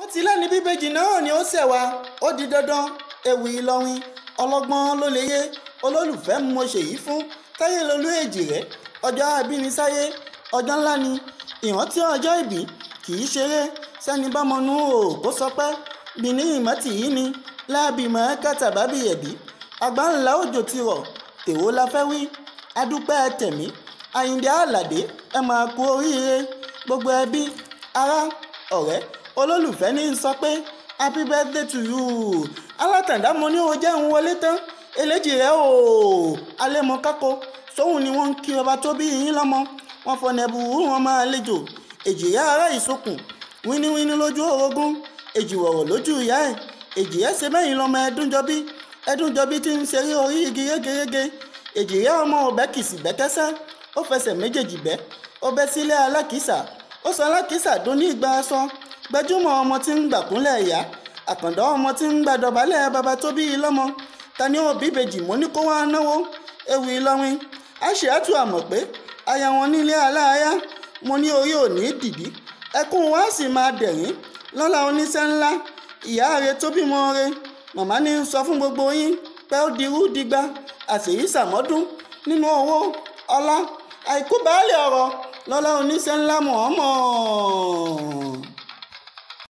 ti lẹ́ni bíbejì náà ni ó ṣẹ̀ wá ó di dandan ewì Ìlọrin ọlọ́gbọ́n ló lè yé olólùfẹ́ mo ṣèyí fún táyé lolú èjì rẹ̀ ọjọ́ abínisáyé ọjọ́ ńlá ni ìrántí ọjọ́ ìbí kì í ṣeré sẹ́ni bá mọnú o kó sọ pé bìní ìmọ̀tì yìí ni láàbìmọ̀ kàtàbábì ẹ̀bí àgbà ńlá òjò ti rọ̀ tèwo la fẹ́ wí adúpẹ́ tẹ̀mí àyíǹde àlàdé ẹ máa kú oríire gbogbo ẹbí ará ọ̀rẹ́ olólùfẹ́ ní í sọ pé happy birthday to you alátàndá mo ní o jẹ́ ń wọlé tán eléjì rẹ o alẹ́ mọ kákó sóhun ni wọ́n ń kí ọba tó bí yín lọ́mọ wọn fọnà ẹ̀bù wọn máa lejò èjìyá ará ìsokùn wíníwíní lójú orogún èjìwọ̀rọ̀ lójú ìyá ẹ̀ èjìyá ṣe mẹ́yìn lọ́mọ ẹdúnjọbí ẹdúnjọbí tí ń ṣeré orí igi yégeyége èjìyá ọmọ ọbẹ̀ kìsì bẹ́kẹ́sẹ́ ó fẹsẹ̀ méjèèjì bẹ́ ó bẹ́ sílé alákìísà ó sọ alákìísà dún ní ìgbà aṣọ gbajúmọ̀ ọmọ tí ń gbàkúnlẹ̀ ìyá àkàndá ọmọ tí ń gbàdọ̀bálẹ̀ baba tó bí i lọ́mọ ta ni ó bíbejì mọ́ ní kó wá náwó ewì Ìlọrin àṣìátù àmọ̀ pé aya wọn nílé aláya mo ní orí òní dìdí ẹkún wa sì máa dẹ̀rín lọ́la oníṣẹ́ ńlá ìyá rẹ tó bímọ rẹ màmá ní sọ fún gbogbo yín pé ó dirú digba àṣèyí sàmọ́dún nínú owó ọlá àìkú baálé ọ̀rọ̀ lọ́la oníṣẹ́ ńlá mọ̀ọ́mọ̀.